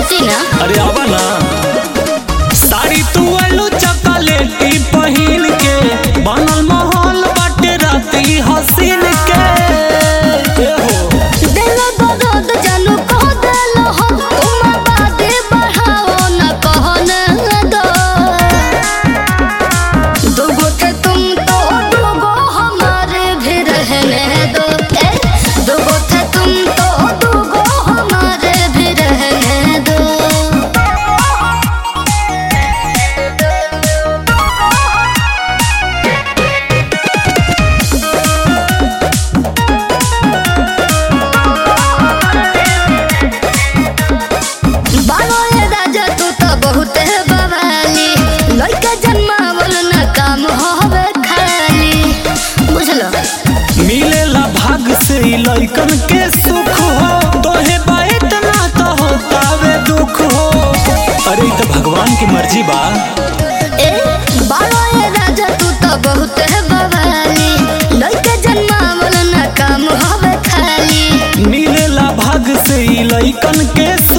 हटी ना अरे आवा ना साड़ी तू आलू चॉकलेटी पहिन के बनल महल बाटे राती हसीन के ए हो दिल दर्द जानू कह दिल हो तुम बातें बढ़ाओ न कहने दो दुगो थे तुम तो दुगो हमारे भी रहने दो ए दुगो थे तुम तो दुगो हमारे भी रहने दो बालो ये राजा तू तो बहुत है बवाली लड़का जन्मावल न काम होवे खाली बुझलो मिलेला भाग से ई लइकन के सुख हो तोहे बात ना तो होतावे दुख हो अरे ई तो भगवान की मर्जी बा ए बालो ये राजा तू तो बहुत है बवाली लड़का जन्मावल न काम होवे खाली मिलेला भाग से ई लइकन के सुख